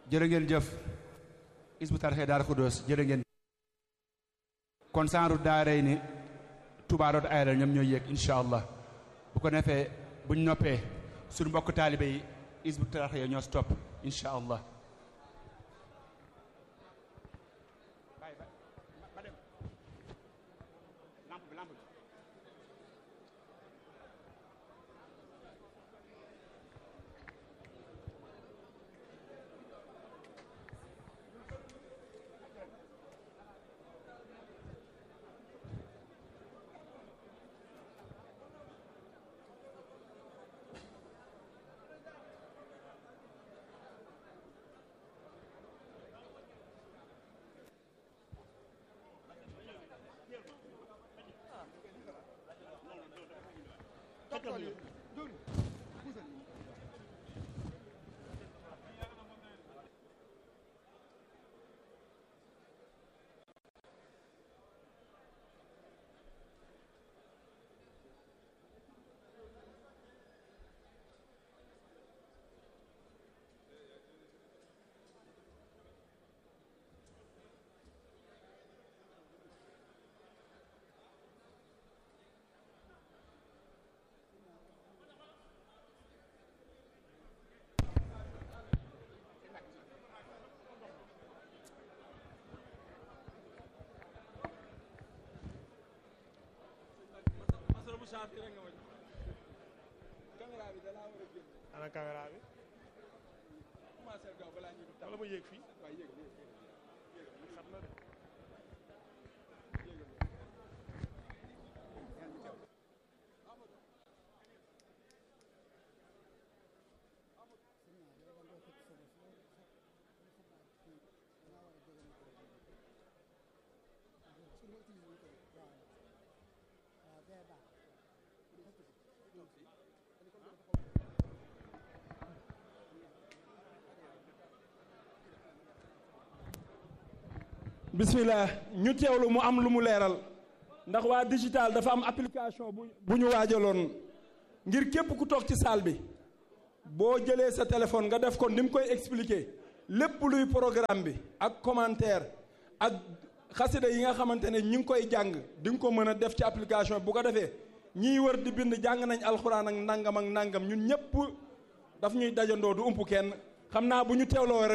jërë ngeen jëf Hizbut Tarqiyyah Daaru Xudoos jërë ngeen kon saaru daaray ni Touba doot ayral ñoom ñooy yéeg incha allah bu ko defee buñ noppee suñu mbokk taalibe yi Hizbut Tarqiyyah ñoo stop incha allah ana caméra bi wala ma yéeg fii xam na de bismillah ñu teewlu mu am lu mu leeral ndax waa digital dafa am application bu bu ñu waajaloon ngir képp ku toog ci salle bi boo jëlee sa téléphone nga def ko ni mu koy expliquer lépp luy programme bi ak commentaire ak xasida yi nga xamante ne ñi ngi koy jàng di nga ko mën a def ci application bu ko defee ñiy wër di bind jàng nañ alxuraan ak nangam ak nangam ñun ñëpp daf ñuy dajandoo du ump kenn xam naa bu ñu teewloo rek